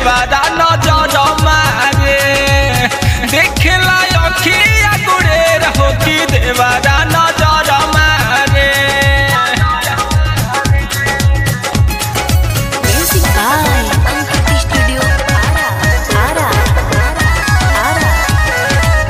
देवारा नजर मारे देखला अखिया गुड़ेर हो कि देवारा नजर मारे Music by Ankit Studio Ara. Ara. Ara. Ara.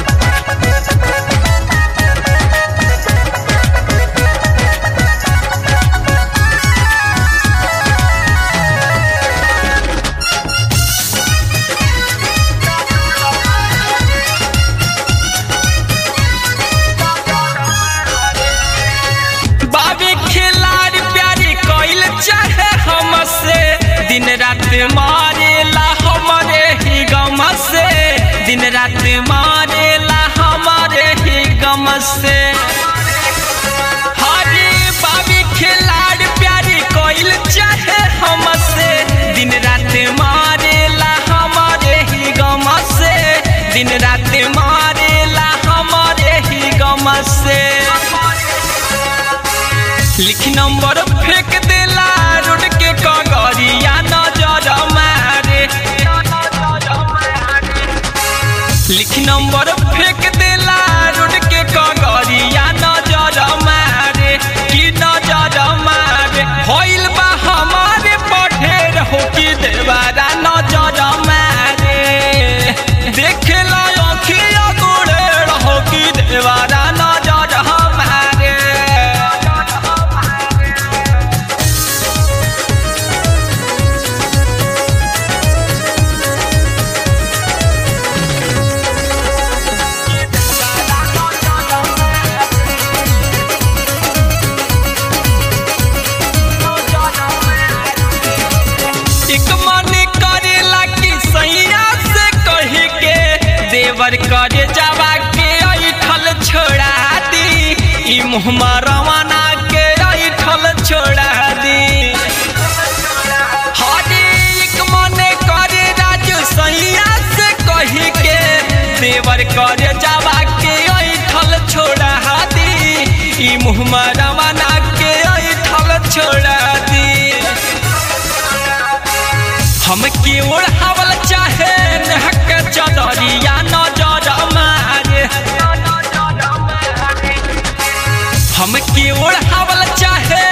बाबे खिलाड़ प्यारी कोइल चाहे हमसे दिन रात मारेला हमारे ही गम से दिन रात मारेला हमारे ही गम से हरे बाबे खिलाड़ प्यारी कोइल चाहे हमसे दिन रात मारेला हमारे ही गम से दिन रात मारेला हमारे ही गम से लिख नंबर फेंक देला रोड के कगरिया नजर मारे लिख नंबर फेंक देला रोड के कगरिया नजर मारे की नजर मारे होइल बा हमारे पढ़ेर हो कि देवारा नजर मारे देखेला अखिया गोड़ेर हो कि देवारा नजर मारे एक मन करेला कि सैया से कही के देवर करे जावा के ऐठल छोड़ा दी ई मुहमा रवाना के ऐठल छोड़ा दी हरे एक मन करे राजू सैया से कही के देवर करे जावा के ऐठल छोड़ा दी ई मुहमा रवाना के ऐठल छोड़ा दी हम की ओढ़ावल चाहे नहक चदरिया नजर मारे हम की ओढ़ावल चाहे